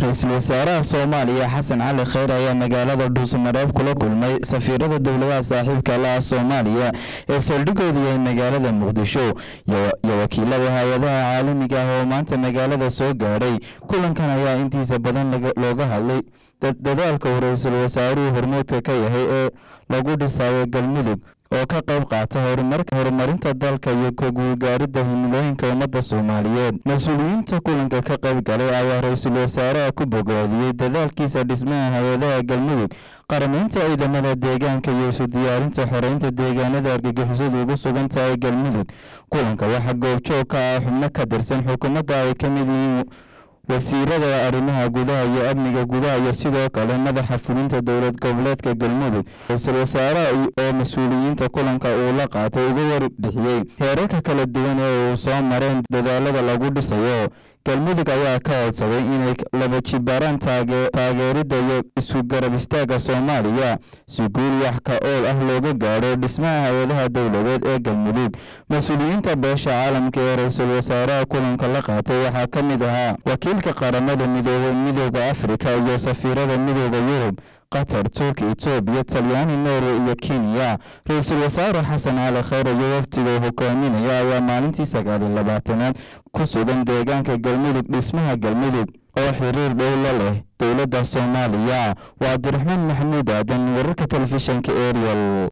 ra-iisul wasaaraha soomaaliya xasan cali kheyr ayaa magaalada dhuusamareeb kula kulmay safiirada dowladaha saaxiibka la ah soomaaliya ee saldhigooda yahay magaalada muqdisho iyo wakiilada hay-adaha caalamiga ah oo maanta magaalada soo gaadhay kulankan ayaa intiisa badan looga hadlay dadaalka uu ra-iisul wasaaruhu hormuudka ka yahay ee lagu dhisayo galmudug oo ka qayb qaata horumarinta dalka iyo ka guulgaaridda himilooyinka ummadda soomaaliyeed mas-uuliyiinta kulanka ka qayb galay ayaa ra-iisul wasaaraha ku bogaadiyey dadaalkiisa dhismaha hay-adaha galmudug qaramaynta ciidamada deegaanka iyo isu diyaarinta xoreynta deegaanada argagixisadu ugu sugan tahay galmudug kulanka waxaa goobjoog ka ah xubno ka tirsan xukuumadda ay ka mid yihiin wasiirada arrimaha gudaha iyo amniga gudaha iyo sidoo kale madaxa fulinta dowlad goboleedka galmudug ra-iisul wasaaraha oo mas-uuliyiinta kulanka uu la qaatay uga warbixiyey heerarka kala duwan ee uu soo mareen dadaalada lagu dhisayo galmudug ayaa ka codsaday inay laba jibaaraan taageeridda iyo isu garab istaagga soomaaliya si guul wax ka ool ah looga gaadho dhismaha hay-adaha dowladeed ee galmudug mas-uuliyiinta beesha caalamka ee ra-iisul wasaaraha kulanka la qaatay waxaa ka mid ahaa wakiilka qaramada midoobe midooda afrika iyo safiirada midooda yurub qatar turki etoobiya talyaani norway iyo kenya ra-iisul wasaare xasan cali kheyr iyo waftiga hogaaminaya ayaa maalintii sagaaliyo labaatanaad ku sugan deegaanka galmudug dhismaha galmudug oo xiriir dhow la leh dowladda soomaaliya waa cabdiraxmaan maxamuud aadan wararka telefishanka ariel